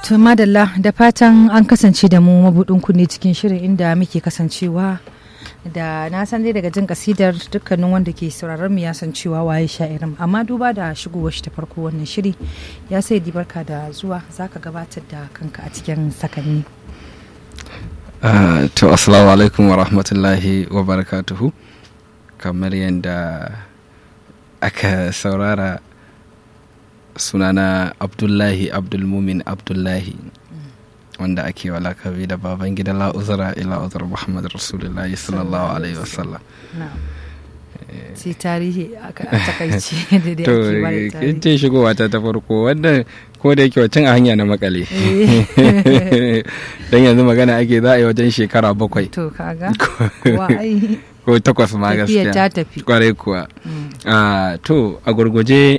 To madalla da fatan an kasance da mu mabudin kunne cikin shirin inda muke kasancewa da na san dai daga jin kasidar dukkanin wanda ke sauraron mu ya san cewa waye sha'irin amma duba da shigowar shi ta farko wannan shiri ya sai di barka da zuwa zaka gabatar da kanka a cikin sakanni. Uh, to assalamu alaikum wa rahmatullahi wa barakatuhu kamar yadda aka saurara sunana abdullahi abdulmumin abdullahi wanda ake wa lakabi da baban gida la'uzara ila uzar muhammad rasulullahi sallallahu alaihi wasallam sai tarihi a takaici da to kin ce shigowa ta ta farko wannan ko da yake wacin a hanya na makale dan yanzu magana ake za a yi wajen shekara bakwai to kaga ko takwas ma gaskiya ta tafi kwarai kuwa to a gurguje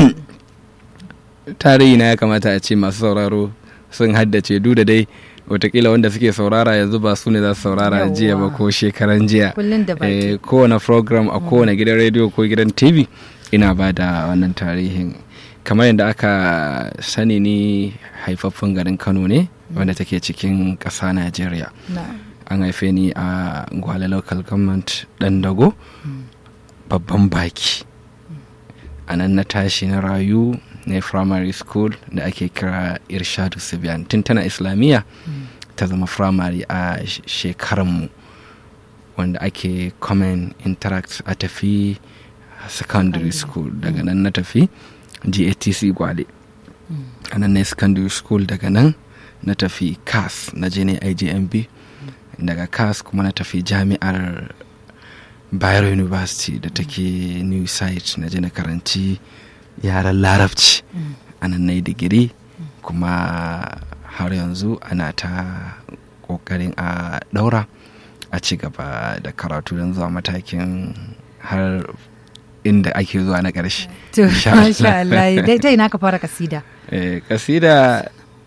tarihi na ya kamata a ce masu sauraro sun haddace duk da dai watakila wanda suke saurara yanzu ba su ne za su saurara jiya ba ko shekaran jiya kowane program a kowane gidan rediyo ko gidan tv ina ba da wannan tarihin kamar yadda aka sani ni haifaffen garin kano ne wanda take cikin ƙasa najeriya an haife ni a gwale local government ɗan dago babban baki a nan na tashi na rayu na primary school da ake kira irshadu sibiyan tun tana islamiyya ta zama primary a shekaranmu wanda ake common interact a tafi secondary school daga nan na tafi gatc gwale a nan na secondary school daga nan na tafi cas na je ne ijmb daga cas kuma na tafi jami'ar bayero university da take new site na je na karanci yaren larabci a nan na yi digiri kuma har yanzu ana ta kokarin a daura a ci gaba da karatu don zuwa matakin har inda ake zuwa na ƙarshe. To, masha Allah, dai ta ina ka fara kasida? Kasida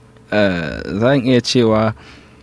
zan iya cewa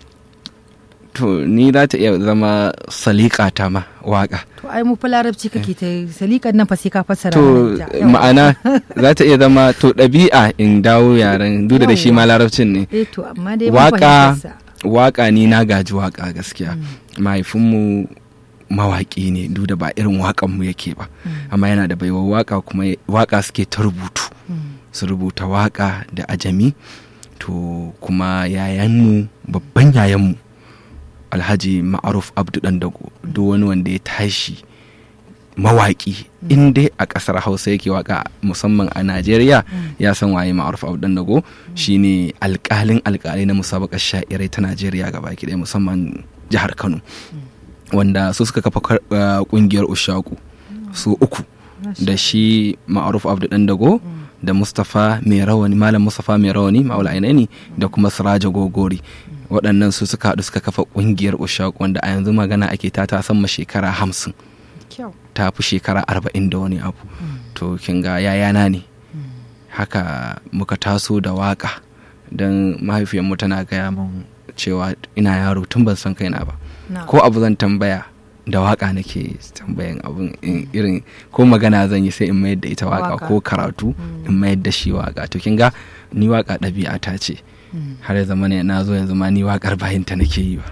to ni za ta iya zama salika ta ma waka. To ai mu fa larabci kake ta salikan nan fa sai ka fassara To ma'ana za ta iya zama to ɗabi'a in dawo yaren duk da shi ma larabcin ne. Eh to amma dai waka waka ni na gaji waka gaskiya. Mahaifinmu mawaƙi ne duk da ba irin waƙan mu yake ba amma yana da baiwa waka kuma waka suke ta rubutu su rubuta waka da ajami to kuma yayanmu babban yayanmu alhaji ma'aruf abdu dago duk wani wanda ya tashi mawaƙi in dai a ƙasar hausa yake waka musamman a najeriya ya san waye ma'aruf abdu dago shine alƙalin alƙalai na musabakar sha'irai ta najeriya gaba ɗaya musamman jihar kano wanda su suka kafa ƙungiyar ushaku su uku da shi ma'aruf abdu dago da mustapha mai rawani malam mustapha mai rawani ma'aula ainihi da kuma siraja gogori waɗannan su suka haɗu suka kafa ƙungiyar ushaku wanda a yanzu magana ake ta ta sama shekara hamsin ta fi shekara arba'in da wani abu to kin ga yayana ne haka muka taso da waka don mahaifiyarmu tana gaya min cewa ina yaro tun ban san kaina ba ko abu zan tambaya da waka nake tambayan abun irin ko magana zan yi sai in mayar da ita waka ko karatu in mayar da shi waka to kin ga ni waka ɗabi'a ta ce har ya zama ne na zo yanzu ma ni wakar bayinta nake yi ba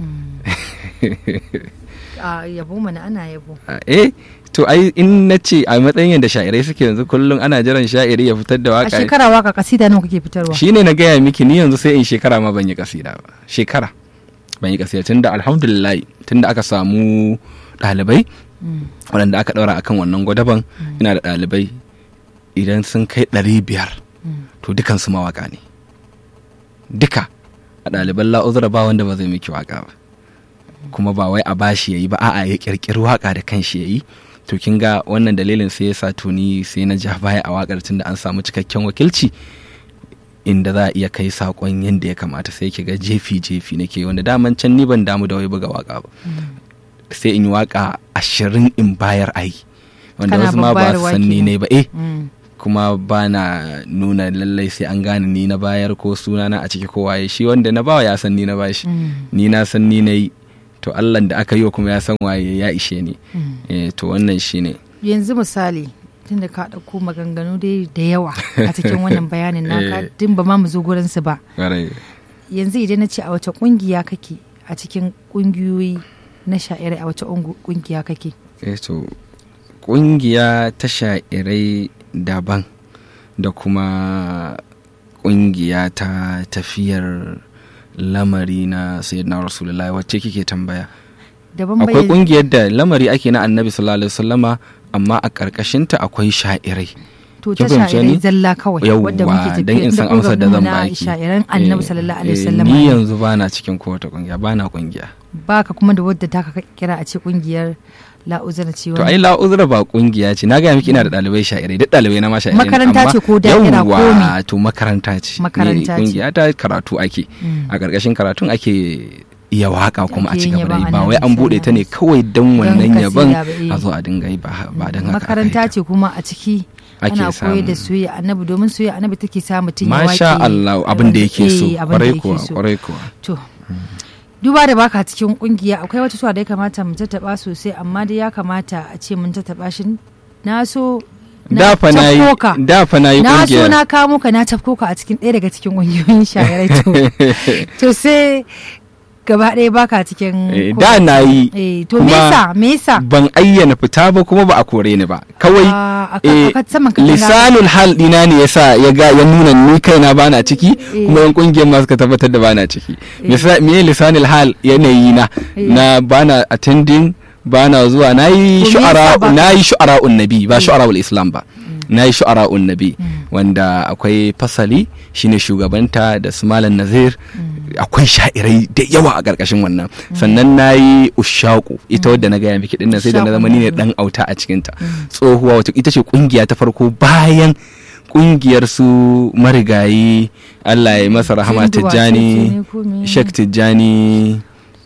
a yabo mana ana yabo eh to ai in na ce a matsayin yadda sha'irai suke yanzu kullum ana jiran sha'iri ya fitar da a waka shekara waka kasida nawa kake fitarwa shine na gaya miki ni yanzu sai in shekara ma ban yi kasida ba shekara ban yi kasida tunda alhamdulillah tunda aka samu ɗalibai waɗanda aka ɗaura akan wannan gwadaban ina da ɗalibai idan sun kai ɗari biyar to dukansu mawaka ne duka a ɗaliban la'uzura ba wanda ba zai miki waka ba kuma ba wai a bashi ya yi ba a'a ya ƙirƙiri waka da kanshi ya yi to kin ga wannan dalilin sai ya sa tuni sai na ja baya a wakar tun da an samu cikakken wakilci inda za a iya kai sakon yadda ya kamata sai ki ga jefi jefi nake wanda daman can ni ban damu da wai buga waka ba sai in yi waka ashirin in bayar ayi wanda wasu ma ba su san ni ne ba eh kuma ba na nuna lallai sai an gane ni na bayar ko sunana a ciki ko waye shi wanda na bawa ya san ni na bashi ni na san ni na yi to allah da aka yi wa kuma ya san waye ya ishe ni to wannan shi ne yanzu misali tunda ka ɗauko maganganu dai da yawa a cikin wannan bayanin naka din ba ma mu zo gurin su ba Ƙwarai. yanzu idan na ce a wace kungiya kake a cikin kungiyoyi na sha'irai a wace ungu- kungiya kake Eh, to ƙungiya ta sha'irai daban da kuma ƙungiya ta tafiyar lamari na sayyidina rasulullahi wacce kike tambaya daban akwai bayan ƙungiyar da lamari ake na annabi sallallahu alaihi wasallama amma a ƙarƙashinta akwai sha'irai to ta kin fahimce sha'irai ni? zalla kawai wadda muke yawwa tafiya don in san inda amsar da zan program na baki sha'iran annabi Eh, sallallahu alaihi eh, wasallam ni ne. yanzu bana cikin kowace ƙungiya bana ƙungiya baka kuma da wadda ta ka kira a ce kungiyar la'uzana ce to wani ai la'uzura ba kungiya ce na gaya miki ina da ɗalibai sha'irai duk ɗalibai na ma sha'irai ne, Makaranta amma ce ko da'ira ko me? yawwa to makaranta ce Makaranta Ni ce. kungiya ta karatu ake Mm. a ƙarƙashin karatun ake iya waka kuma a Ake ci yin gaba da yi yabon ba wai an Annabi buɗe ta ne sallallahu kawai don wannan kasida yaban ba, eh. a zo a dinga yi ba ba don haka aka yi makaranta ta. ce kuma a ciki Ake ana koyar da samu. soyayya annabi domin soyayya annabi take sa mutum ya masha wake Allah abin da yake so Eh, abin da kwarai yake kuwa so. kwarai kuwa to duba da baka cikin kungiya akwai wata suwa da ya kamata mu tattaba sosai amma dai ya kamata a ce mun tattaba shi na so da fa na yi tafko ka. da fa na yi na so kungiyar na kawo ka na tafko ka a cikin ɗaya daga cikin ƙungiyoyin shayarai to to sai gaba ɗaya baka cikin Eh, ko- da na yi eh to me kuma yasa me yasa ban ayyana fita ba kuma ba a kore ni ba kawai Ah, aka- eh, aka saman ka tana- lisanul hal dina ne yasa ya ga ya nuna ni kaina bana ciki Eh. kuma yan kungiyar ma suka tabbatar da bana ciki Misa- me lisanul hal yanayi na Eh. na bana attending bana zuwa na yi To me yasa shu'ara ba- na yi shu'ara'un nabi ba shu'ara'ul islam ba na yi shu'ara'un nabi wanda akwai fasali shine shugabanta da su malam nazir akwai sha'irai da yawa a ƙarƙashin wannan sannan na yi ushaku ita wadda na gaya miki dinnan sai da na zama ni ne Ushaku. dan auta a cikinta tsohuwa wacce ita ce kungiya ta farko bayan kungiyar su marigayi Allah ya masa rahama Jinduwa tijjani ce ne ko me? shek tijjani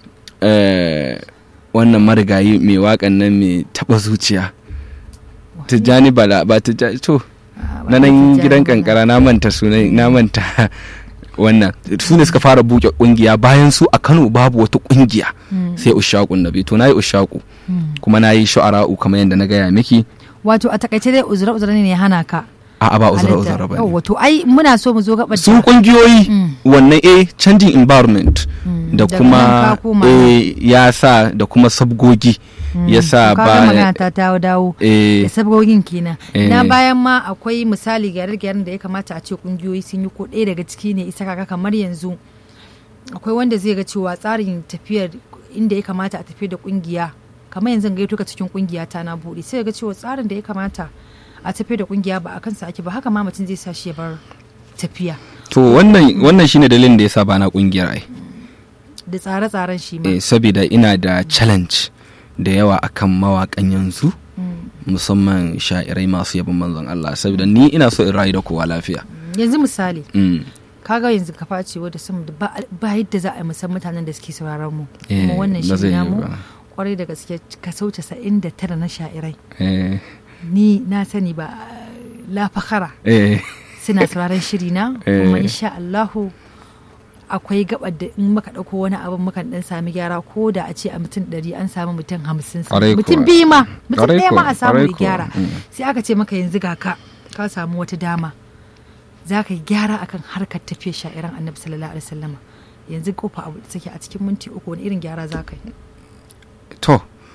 eh, wannan marigayi mai waƙan nan mai taɓa zuciya tijjani bala ba tijjani to Ah, ba na nan Tijjani gidan ba. kankara na manta sunan na manta wannan su ne suka fara buke kungiya bayan su a Kano babu wata kungiya Mm. sai ushaqun nabi to nayi ushaku Mm. kuma nayi shu'ara'u kamar yadda na gaya miki wato a takaice dai uzura uzura ne ya hana ka a ba uzura halitta. uzura ba Yawwa, to ai muna so mu zo gabar su da- kungiyoyi Mm. wannan eh changing environment Mm, da daga nan kuma ka koma eh ya sa da kuma sabgogi ya sa Ka ga ba magana ta dawo dawo eh da sabgogin kenan Eh. na bayan ma akwai misali gyare-gyaren da ya kamata a ce kungiyoyi sun yi ko ɗaya daga ciki ne isa kaka kamar yanzu akwai wanda zai ga cewa tsarin tafiyar inda ya kamata a tafi da kungiya kamar yanzu gaito ka cikin kungiya ta na buɗe sai ga cewa tsarin da ya kamata a tafi da kungiya ba a kansa ake ba haka ma mutum zai sa shi ya bar tafiya to wannan wannan shine dalilin da yasa ba na kungiyar ai da tsare-tsaren shi ma eh saboda ina da challenge da yawa akan mawakan yanzu Mm. musamman sha'irai masu yabon manzon Allah saboda ni ina so in rayu da kowa lafiya yanzu misali Mm. kaga yanzu ka face wadda sama da ba ba yadda za a yi musan mutanen da suke sauraron mu Eh, kuma wannan ba zai shi yi namu ba. kwarai da gaske kaso casa'in da tara na sha'irai eh ni na sani ba la fakhara eh suna sauraron shiri na Eh. kuma insha Allahu akwai gabar da in muka dauko wani abin mukan dan sami gyara ko da a ce a mutum ɗari an samu mutum hamsin Kwarai mutum kuwa. biyu ma mutum Kwarai ɗaya ma kuwa, a samu kwarai ya kuwa. gyara Mm. sai aka ce maka yanzu ga ka ka samu wata dama za ka yi gyara akan harkar tafiyar sha'iran annabi sallallahu alaihi wasallama yanzu kofa abu da take a cikin minti uku wani irin gyara za ka yi to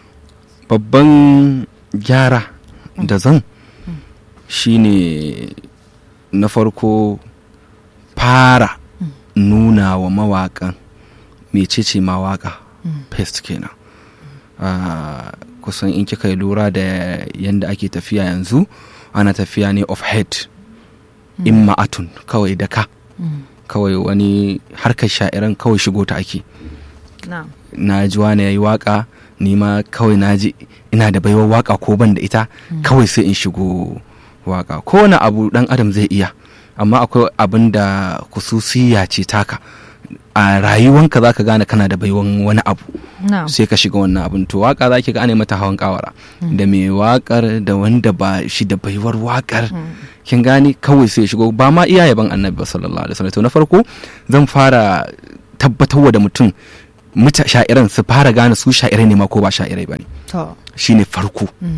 babban gyara da zan shine na farko fara nuna wa mawaƙan mecece mawaka pest kenan Ah, kusan in kika yi lura da yadda ake tafiya yanzu ana tafiya ne of head in ma'atun kawai da ka kawai wani harkar sha'iran kawai shigo ta ake na na ji wani ya yi waka ni ma kawai na ji ina da baiwar waka ko ban da ita kawai sai in shigo waka kowane abu dan adam zai iya amma akwai abin da kususiya ce taka a rayuwanka za ka gane kana da baiwan wani abu na sai ka shiga wannan abin to waka za ki ga ana mata hawan kawara da mai wakar da wanda ba shi da baiwar wakar kin gane kawai sai ya shigo ba ma iya yaban annabi ba sallallahu alaihi wasallam to na farko zan fara tabbatarwa da mutum muta sha'iran su fara gane su sha'irai ne ma ko ba sha'irai ba ne to shine farko mm,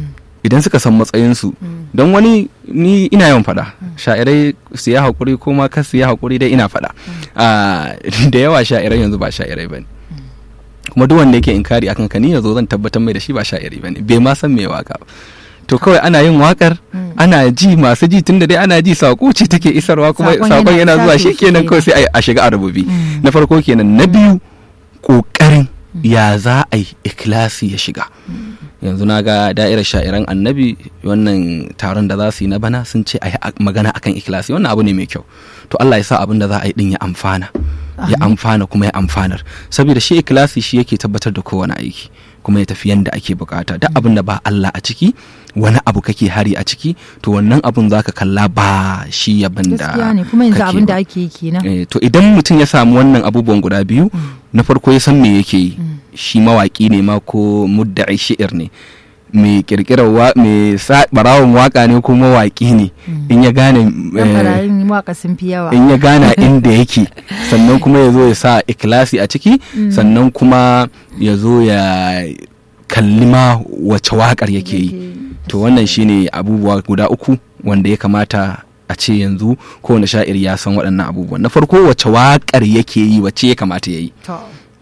idan suka san matsayinsu don wani ni ina yawan faɗa sha'irai su yi haƙuri ko ma kas su yi haƙuri dai ina faɗa Ah, da yawa sha'irai yanzu ba sha'irai ba ne kuma duk wanda yake inkari akan ka ni yanzu zan tabbatar mai da shi ba sha'iri ba ne bai ma san me waka ba to kawai ana yin wakar ana ji masu ji tunda dai ana ji sako ce take isarwa kuma Sakon sakon yana yana zuwa isa shi to kenan kawai sai a shiga a rububi na farko kenan na biyu kokarin ya za a yi ikilasi ya shiga yanzu na ga da'irar sha'iran annabi wannan taron da za su yi na bana sun ce a yi magana akan ikilasi wannan abu ne mai kyau to Allah ya sa abin da za a yi din ya amfana ya amfana kuma ya amfanar saboda shi ikilasi shi yake tabbatar da kowane aiki kuma ya tafi yanda ake bukata duk abin da ba Allah a ciki wani abu kake hari a ciki to wannan abun zaka kalla ba shi yabin da gaskiya ne kuma yanzu kake abin da ba. ake yi kenan Eh, to idan mutum ya samu wannan abubuwan guda biyu na farko ya san me yake yi shi mawaki ne ma ko mudda'i shi'ir ne mai kirkirar wa mai sa- barawon waka ne ko mawaki ne in ya gane dan eh, barayin waka sun fi yawa in ya gana inda yake sannan kuma ya zo ya sa ikilasi a ciki sannan kuma ya zo ya kalli ma wace wakar yake yi to wannan shine abubuwa guda uku wanda ya kamata a ce yanzu kowane sha'ir ya san waɗannan abubuwan na farko wace wakar yake yi wace ya kamata ya yi to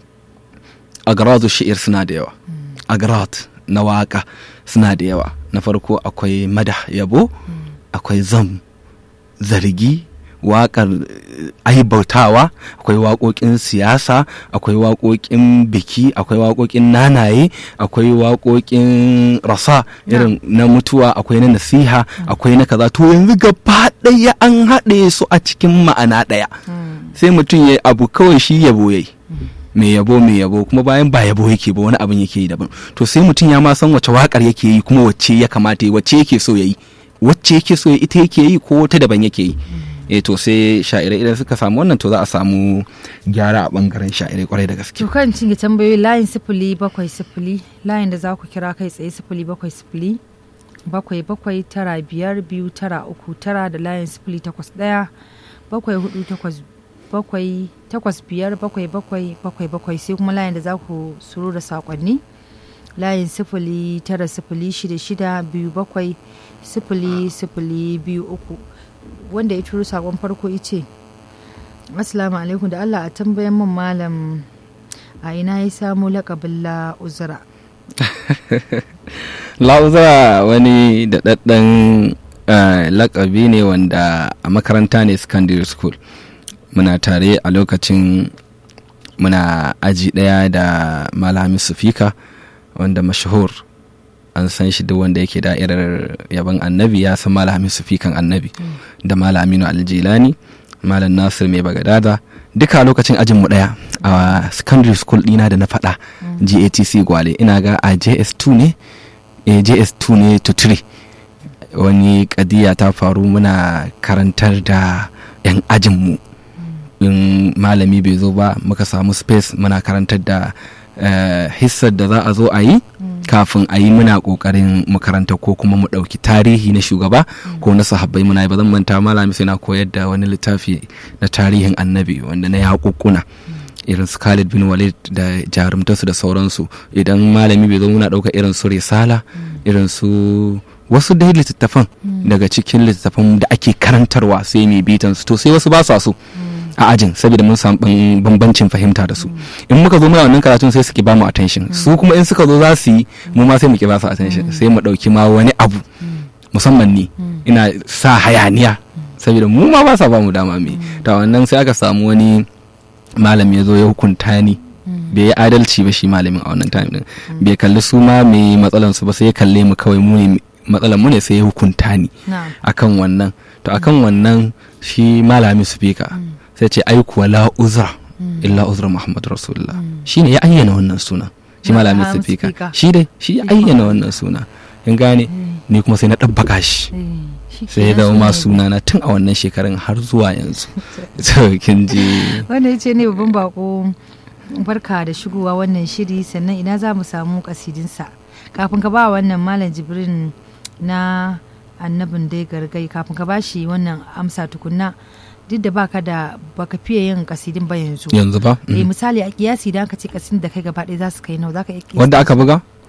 agradu shi'ir suna da yawa agrad na waka suna da yawa na farko akwai madah yabo akwai zam zargi waƙar eh, aibautawa akwai waƙoƙin siyasa akwai waƙoƙin biki akwai waƙoƙin nanaye akwai waƙoƙin rasa irin na mutuwa akwai na nasiha akwai na kaza to yanzu gaba ɗaya an haɗe su a cikin ma'ana ɗaya sai mutum ya abu kawai shi yabo yayi mai yabo mai yabo kuma bayan ba yabo yake ba wani abin yake yi daban to sai mutum ya ma san wace wakar yake yi kuma wacce ya kamata yi wacce yake so ya yi wacce yake so ya ita yake yi ko wata daban yake yi eh to sai sha'irai idan suka samu wannan to za a samu gyara a bangaren sha'irai kwarai da gaske to kan cinye tambayoyi layin sifili bakwai sifili layin da za ku kira kai tsaye sifili bakwai sifili bakwai bakwai tara biyar biyu tara uku tara da layin sifili takwas ɗaya bakwai hudu takwas bakwai takwas biyar bakwai bakwai bakwai bakwai sai kuma layin da za ku suru da saƙonni layin sifili tara sifili shida shida biyu bakwai sifili sifili biyu uku wanda ya turo saƙon farko ice Assalamu alaikum da Allah a tambayan min malam a ina ya samu lakabin la uzura. la'uza wani daɗaɗɗen eh, lakabi ne wanda a makaranta ne secondary school muna tare a lokacin muna aji ɗaya da malami sufika wanda mashahur an san shi duk wanda yake da'irar yaban annabi ya san malami sufikan annabi da malaminu aljilani malam nasir mai bagadada duka a lokacin ajin mu ɗaya a secondary school ɗina da na faɗa gatc gwale ina ga a js2 ne eh, js2 ne to 3 wani kadiya ta faru muna karantar da 'yan ajinmu in malami bai zo ba muka samu space muna karantar da eh, hissar da za a zo a yi kafin a yi muna kokarin makaranta ko kuma mu ɗauki tarihi na shugaba ko na sahabbai muna yi ba zan manta malami sai na koyar da wani littafi na tarihin annabi wanda na yaƙuƙuna irin su Khalid bin Walid da jarumtarsu da sauransu idan malami bai zo muna ɗauka irin su risala irin su wasu dai littattafan daga cikin littattafan da ake karantarwa sai mai bitan su to sai wasu ba sa so a ajin saboda mun samu ban- bambancin fahimta da su in muka zo muna wannan karatun sai suke ba mu attention su kuma in suka zo za su yi mu ma sai mu ki ba su attention sai mu ɗauki ma wani abu musamman ni ina sa hayaniya saboda mu ma ba sa ba mu dama me ta wannan sai aka samu wani malam ya zo ya hukunta ni bai yi adalci ba shi malamin a wannan time din bai kalli su ma mai matsalan su ba sai ya kalle mu kawai mu ne matsalan mu ne sai ya hukunta ni Na'am. akan wannan to akan wannan shi malami speaker sai ce ai kuwa la uzra illa uzra muhammad rasulullah shine ya ayyana wannan suna shi malami Malami speaker speaker. shi dai shi ya ayyana wannan suna in gane ni kuma sai na ɗabbaka shi Eh, shi sai ya kenan zama ma suna suna na tun a wannan shekarun har zuwa yanzu to kin ji wanda ya ce ne babban bako barka da shigowa wannan shiri sannan ina za mu samu kasidinsa kafin ka ba wannan malam jibrin na annabin dai gargai kafin ka ba shi wannan amsa tukunna duk da baka da baka fiye yin kasidin ba yanzu yanzu ba eh Mhm. misali a kiyasi da aka ce kasidin da kai gaba ɗaya za su kai nawa za ka iya kiyasta wanda aka buga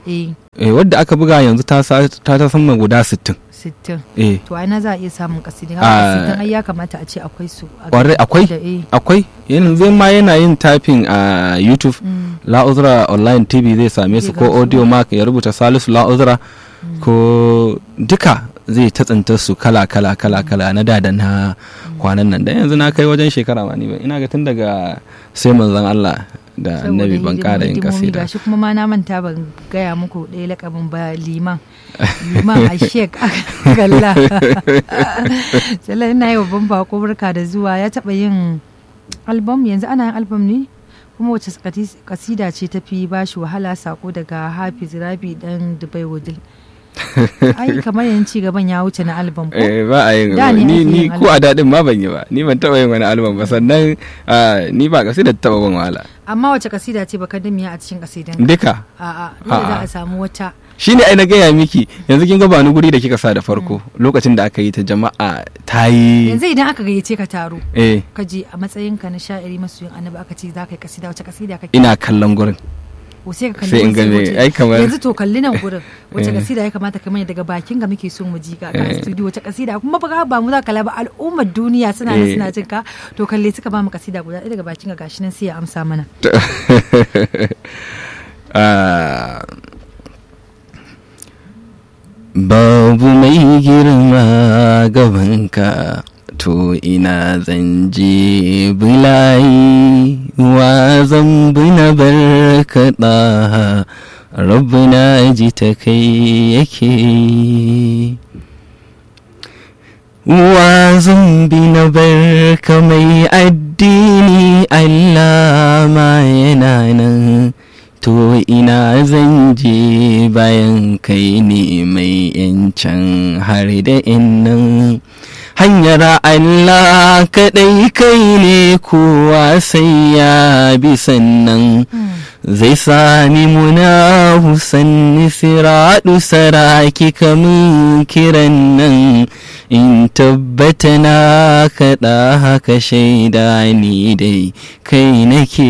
eh eh, wadda aka buga yanzu ta sa- ta ta sama guda 60 sittin eh to ai na za a iya samun kasidin Ah. haka sittin ai ya kamata a ce akwai su a Kwarai, akwai? da eh akwai yanzu ma yana yin typing a youtube mm, la'uzra online tv zai same su Zai ko gansu. audio mark ya rubuta salisu la'uzra ko duka zai ta tsintar su kala kala kala kala na da da na kwanan nan da yanzu na kai wajen shekara ma ni ba ina ga tun daga sai manzon Allah da saboda annabi ban hidimomi- kara yin hidimomi kasida gashi kuma ma na manta ban gaya muku ɗaya lakabin ba liman liman a shek galla sallan ina yi babban bako barka da zuwa ya taɓa yin album yanzu ana yin album ne kuma wace kati- kasida ce ta fi ba shi wahala sako daga hafiz rabi dan dubai wudil ai kamar yanzu ci gaban ya wuce na album ko eh ba a yin Da ne ni ake ni yin ko a dadin ma ban yi ba ni ban taba yin wani album ba sannan ah, ni ba kasida ta taba ban wahala amma wace kasida ce baka damiya a cikin kasidan duka a'a dole za A'a. a samu wata shine ai na gaya miki yanzu kin ga ba ni guri da kika sa da farko lokacin da aka yi ta jama'a ta yi yanzu idan aka gayyace ka taro eh ka je a matsayinka na sha'iri masoyin annabi aka ce za ka yi kasida wace kasida kake ina kallon gurin ko sai ka kalli sai in wasu ga me- waje. ai kamar- yanzu to kalli nan gurin wace Eh. kasida ya kamata ka manya daga bakin ga muke so mu ji ka a Eh. studio wace kasida kuma ba ba mu za ka ba al'ummar duniya suna nan Eh. suna jin ka to kalle suka ba mu kasida guda ɗaya daga bakin ga gashi nan sai ya amsa mana Ah, babu mai girma gabanka to ina zan je bulayi wa zan bi na barkaɗa rabbina ji ta kai yake wa zan bi na barka mai addini Allah ma yana nan to ina zan je bayan kai ne mai yancan har da nan hanyar Allah kaɗai kai ne kowa sai ya bi sannan zai sami muna husanni siraɗu saraki kamun kiran nan in tabbata na kaɗa haka shaida ni dai kai nake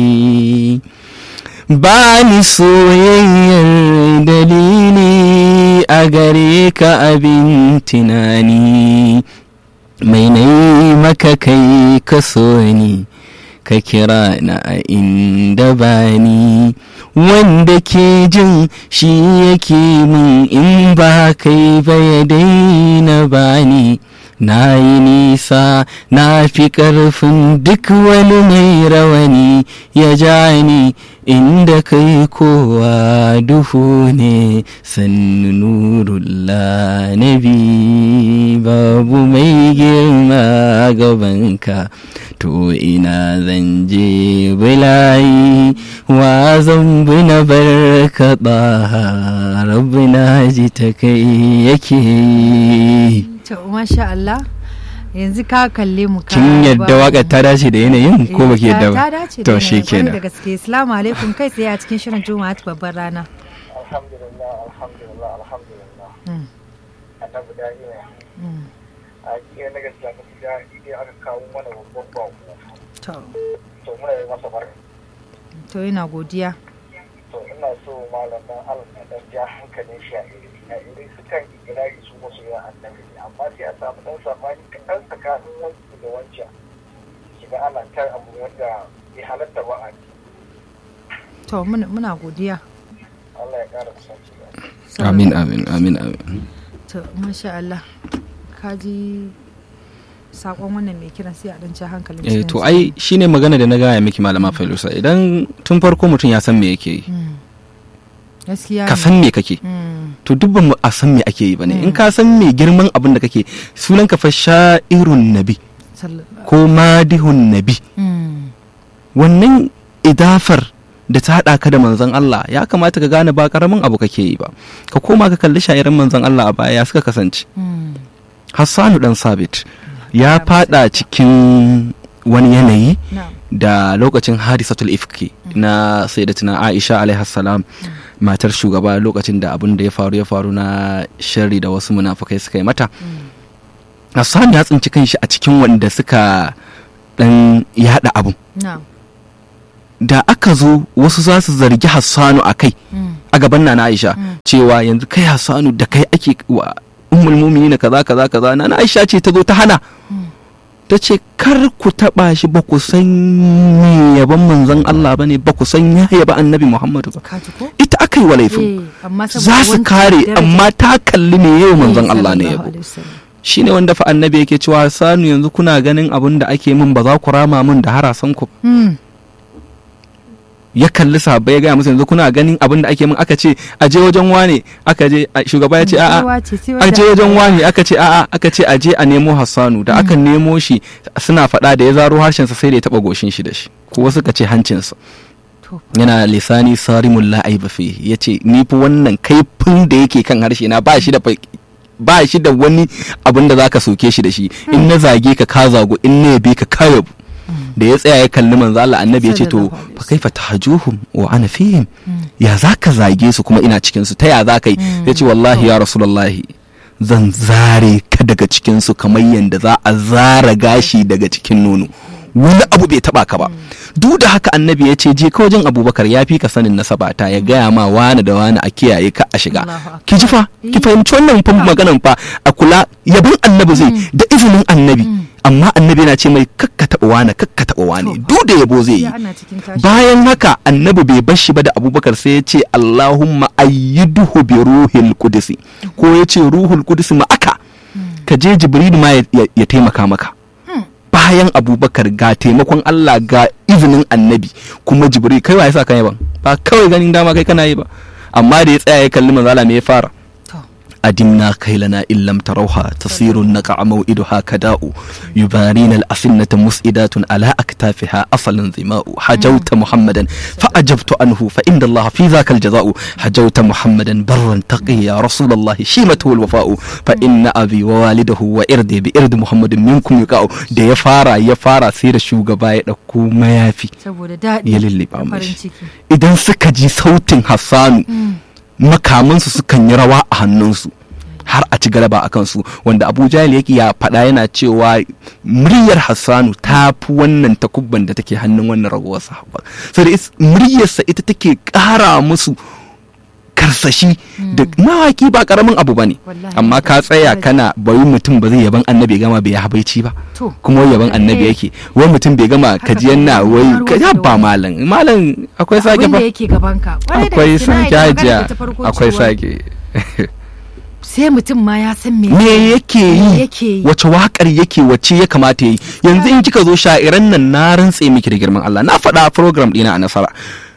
ba ni soyayyar dalili a gare ka abin tunani mai nai maka kai ka so ni ka kira na a inda bani wanda ke jin shi yake min in ba kai ba ya daina bani na yi nisa na fi ƙarfin duk wani mai rawani ya ja ni inda kai kowa duhu ne sannu nurullah nabi babu mai girma gabanka to ina zan je bulayi wa zan bi na barka ba rabbina ji ta kai yake yi to masha Allah yanzu ka kalle mu ka kin yadda ba- waka ta dace da yanayin ko Eh, baki yadda ta- ba ta dace da to yanayin, shi kwarai da kenan gaske assalamu alaikum kai tsaye a cikin shirin juma'a ta babbar rana alhamdulillah alhamdulillah alhamdulillah Mm, annabi da ne mm. a iya na gaskiya na da idan aka kawo mana babban bako to to muna yi masa barka to yana godiya to ina so malam dan Allah ya dan ja hankalin shi a iri a iri sukan ikirari su musu yin annabi ne amma sai a samu dan sabani kaɗan tsakanin wancan da wancan shiga ana tar abu wanda bai halatta ba a to muna muna godiya Allah ya ƙara kusanci da amin amin amin amin to masha Allah ka ji sakon wannan mai kiran sai a dan ja hankalin eh cikin to sa. ai shine magana da na gaya miki malama Failusa idan tun farko mutum ya san me yake yi Mm. gaskiya ka ne. san me kake Mm, to duk ba mu a san me ake yi bane in ka san me girman abin da kake sunan ka fa sha'irun nabi sall- ko madihun nabi Mm, wannan idafar da ta haɗa ka da manzon Allah ya kamata ka gane ba karamin abu kake yi ba ka koma ka kalli sha'iran manzon Allah a baya ya suka kasance mm, Hassanu dan Sabit ya fada cikin wani yanayi na'am. da lokacin hadisatul ifki na sayyidatina Aisha alaihi salam matar shugaba lokacin da abin da ya faru ya faru na sharri da wasu munafukai suka yi mata Hassan ya tsinci kanshi a cikin wanda suka dan yada abun na'am. da aka zo wasu za su zargi Hassanu a kai Mm, a gaban na Aisha cewa yanzu kai Hassanu da kai ake wa ummul mu'minin kaza kaza kaza na Aisha ce ta zo ta hana ta ce kar ku taba shi ba ku san me yaban manzon Allah ba ne ba ku san ya yaba annabi Muhammadu ba ka ji ko ita aka yi wa laifin Eh, amma saboda za su wancan kare daraja- amma ta kalli me yau manzon Eh, Allah ne sallallahu yabo alaihi wasallam. shine wanda fa annabi yake cewa sanu yanzu kuna ganin abin da ake min ba za ku rama min da harasan ku Hmm, ya kalli sahabbai ya gaya musu yanzu kuna ganin abin da ake min aka ce a je wajen wane aka je a- shugaba ya ce a'a baiwa ce, sai a wanda- je wajen wane aka ce a'a aka ce a je a nemo Hassanu da aka nemo shi suna faɗa da ya zaro harshensa sai da ya taɓa goshin shi da shi ko suka ce hancinsa To, yana lisani sarimul la'aiba fi yace ni fa wannan kaifin da yake kan harshe na ba shi da fa- ba shi da wani abin da zaka soke shi da shi in na zage ka ka zago in na yabe ka ka yabu da ya tsaya ya kalli manzo Allah annabi ya ce to Sallallahu alaihi fa kaifa tahjuhum wa ana fihim ya zaka zage su kuma ina cikin su ta ya zaka yi ya ce wallahi ya rasulullahi zan zare ka daga cikin su kamar yanda za a zara gashi daga cikin nono wani abu bai taba ka ba duk da haka annabi ya ce je ka wajen abubakar ya fi ka sanin nasabata ya gaya ma wani da wani a kiyaye ka a shiga Allahu akbar. ki ji fa ki fahimci wannan fa maganan fa a kula yabon annabi zai da izinin annabi amma annabi yana ce mai kakka taba wani kakka taba wani duk da yabo zai yi ya ana cikin tashi bayan haka annabi bai bar shi ba da abubakar sai ya ce allahumma ayyiduhu bi ruhil qudsi ko ya ce ruhul qudsi ma aka ka je jibril ma ya- ya ya taimaka maka bayan abubakar ga taimakon allah ga izinin annabi kuma jibril kai wa ya sa kan yaban ba kawai ganin dama kai kana yi ba amma da ya tsaya ya kalli manzala me ya fara to أدمنا كيلنا إن لم تروها تصير النقع موئدها كداء يبارين الأسنة مسئدات على أكتافها أصل ظماء حجوت محمدا فأجبت عنه فإن الله في ذاك الجزاء حجوت محمدا برا تقيا رسول الله شيمته الوفاء فإن أبي ووالده وإردي بإرد محمد منكم يقاء da ya fara ya fara sai da shugaba ya ɗauko mayafi saboda daɗi ya lulluɓa da farin mashi ciki idan suka ji sautin hassanu makamansu sukan yi rawa a hannunsu har a ci galaba a kansu wanda abu jahil yake ya faɗa yana cewa muryar hassanu ta fi wannan takubban da take hannun wannan ragowar sahabba so da is- muryarsa ita take ƙara musu karsashi da mawaki ba karamin abu ba ne Wallahi, amma ka tsaya daraja. kana bari mutum ba zai yaban annabi ya gama bai habaici ba to kuma wai yaban annabi Eh. yake wai mutum bai gama Haka kajiyan na kawai, wai har ka wasu ya da ba wani. malam malam akwai sake abin fa da yake gaban ka Kwarai da akwai gaske, na sake yi magana hajiya da ta farko akwai cewa sake sai mutum ma ya san me me yake Me yi yake yi wace wakar yake wace ya kamata ya yi yanzu in kika zo sha'iran nan na rantse miki da girman Allah na faɗa a program ɗina a nasara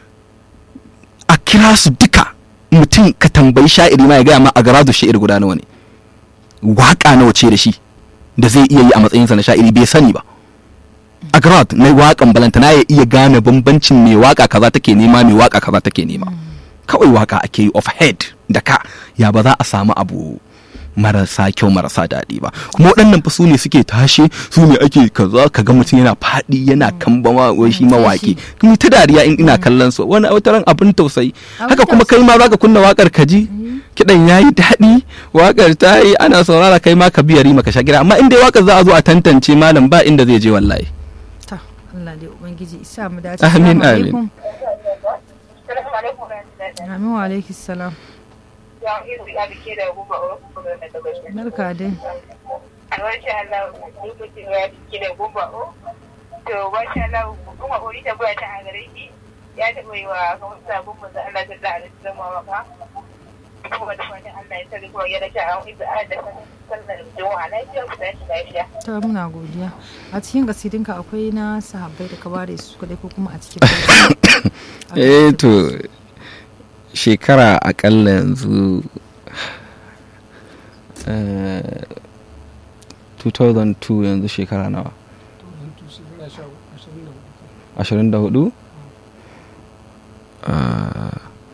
a kira su duka mutum ka tambayi sha'iri ma ya gaya ma a garadu sha'ir guda nawa ne waka nawa ce da shi da zai iya yi a matsayinsa na sha'iri bai sani ba a garad na wakan balantana ya iya gane bambancin mai waka kaza take nema mai waka kaza take nema kawai waka ake yi of head da ka ya ba za a samu abu marasa kyau marasa daɗi ba kuma waɗannan fa su ne suke tashe su ne ake kaza kaga mutum yana faɗi yana kambama wai shi mawaƙi kuma ta dariya in ina kallon su wani wata ran abin tausayi Abin haka kuma kai ma zaka kunna wakar ka ji kiɗan yayi daɗi wakar ta yi ana saurara kai ma ka biyari maka sha gida amma in dai wakar za a zo a tantance malam ba inda zai je wallahi ta Allah dai ubangiji isa mu dace Amin, Assalamu amin. alaikum. Assalamu alaikum warahmatullahi amin wa alaikis salam Ya iru ya bike da gumba o kuma da gaske. barka dai Alwarsha Allah lokacin ya bike da gumba o. To masha Allah kuma ori ta baya ta a gare shi. Ya taɓa yi wa kamar sabon manzo Allah ta da alaihi zama waka. Kuma da fatan Allah ya sani kuma ya rage a wani da da sallar juma'a lafiya ku tashi lafiya. ta muna godiya a cikin gasidinka akwai na sahabbai da ka bare su kadai ko kuma a cikin eh to shekara akalla yanzu eh, 2002 yanzu shekara nawa 24 Ah,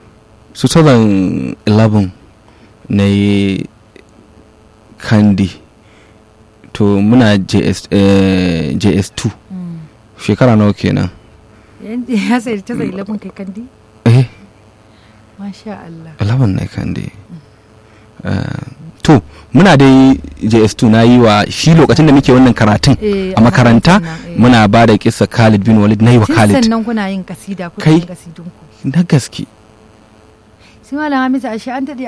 2011 na yi kandi to muna JS, eh, js2 shekara nawa kenan ya sai ta zai labin kai kandi eh masha Allah 11 ne kan dai Eh, to muna dai js2 na yi wa shi lokacin da muke wannan karatun Eh, a makaranta karatun nan, eh. muna ba da kisa khalid bin walid na yi wa tun khalid sannan kuna yin kasida kuna Kai. yin kasidunku na gaske sai malam hamisu ashe an daɗe